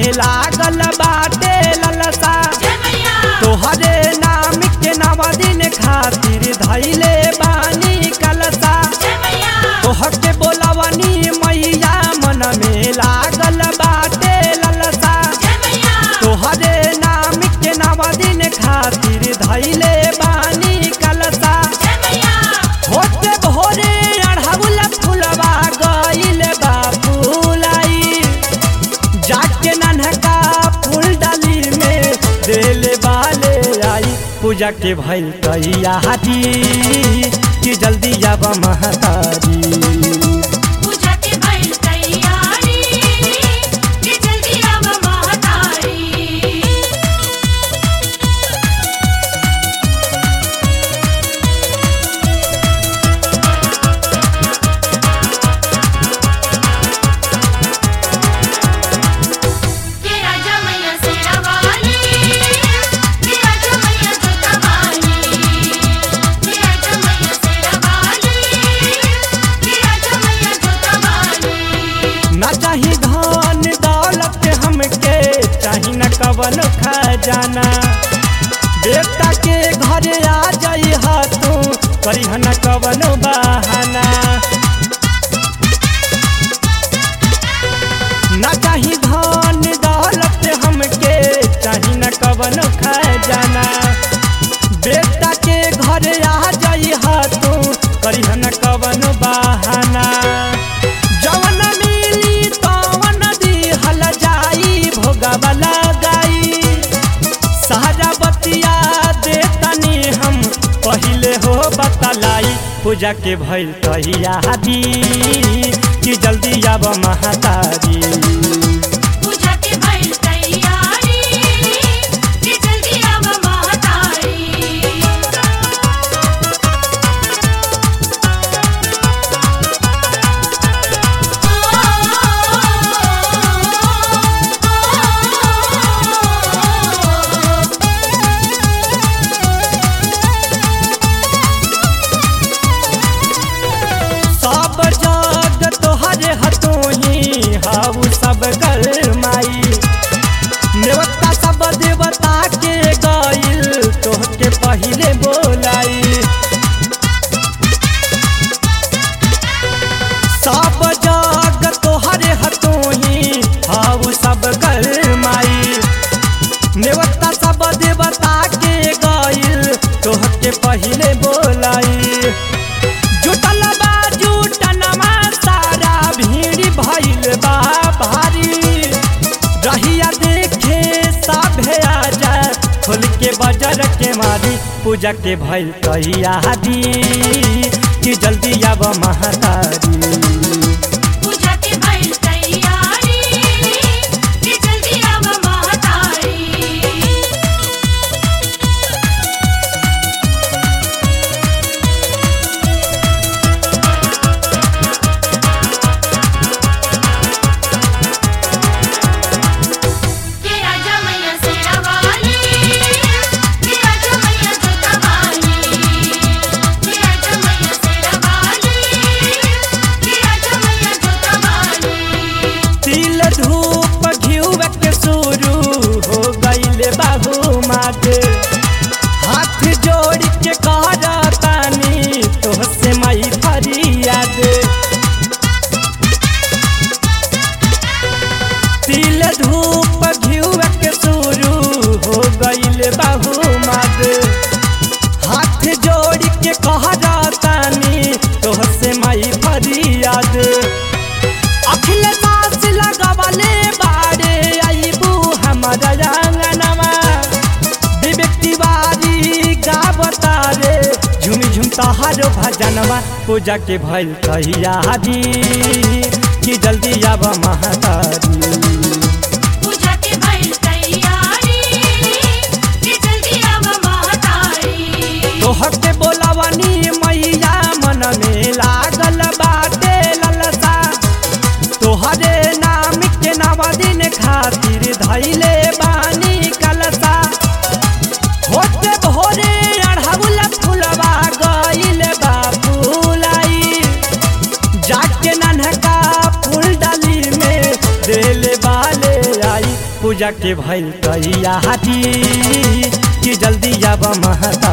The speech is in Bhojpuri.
में लागल बाटे ललसा जय मैया तोहरे नाम के नव दिन खातिर धैले बानी कलसा जय मैया तोह के बोलवनी मैया मन में लागल बाटे ललसा जय मैया तोहरे नाम के नव दिन खातिर धैले बानी कलसा जय मैया होते भोरे अढ़ौल फुलवा गइल बा फुलाई जाके नन्हका फूल डाली में देले बाले आई पूजा के भइल तैयारी कि जल्दी आब महतारी पूजा के भइल तैयारी कि जल्दी आव महतारी के राजा मैया सेरा वाली के राजा मैया जोता वाली के राजा मैया सेरा वाली के राजा मैया जोता वाली ना चाही धन दौलत हमके चाही न कवन खजाना देवता के घरे आ जाई हा तू करी न कवन बहाना ना चाही धन दौलत हमके चाही न कवन खजाना बेटा के घरे आ जाई हा तू करी न कवन बहाना जवन मिली तवन दिहल जाई भोगवा लगाई सारा बतिया देतनी हम पहिले हो बतलाई पूजा के भइल तैयारी कि जल्दी आब महतारी पूजा के भइल तैयारी कि जल्दी आव महतारी सब जग तोहरे हतोही हाउ सब कर माई नेवता सब देवता के गइल तोहके पहिले बोलाई सब जग तोहरे हतोही हाउ सब कर माई नेवता सब देवता के गइल तोहके पहिले बोलाई जुटल बा जुटनमा सारा भीड़ भइल बा भारी रहिया देखे सभे आजा खोल के बजर के मारी पूजा के भइल तैयारी कि जल्दी आब महतारी पूजा के भइल तैयारी कि जल्दी आव महतारी के राजा मैया सेरा वाली के राजा मैया जोता वाली के राजा मैया सेरा वाली के राजा मैया जोता वाली तिल धूप घिउव के शुरू हो गइले बाबू माते हाथ जोड़ के कहतानी तोहसे मई फरियाद तिल धूप घिउव के शुरू हो गइले बाबू माते हाथ जोड़ के कहतानी तोहसे मई फरियाद अखिल सास लगवले बारे आईबू हमारा आंगनमा विवेक तिवारी गावता रे झुमी झुम तहारो भजनवा पूजा के भइल तैयारी कि जल्दी आब महतारी पूजा के भइल तैयारी कि जल्दी आव महतारी तोहर के बोलवनी मैया मन में लागल बाटे ललसा तोहरे नाम के नव दिन खातिर धैले बानी कलसा होते भोरे अढ़ौल फुलवा गइल बा फुलाई जाके नन्हका फूल डाली में देले बाले आई पूजा के भइल तैयारी कि जल्दी आब महता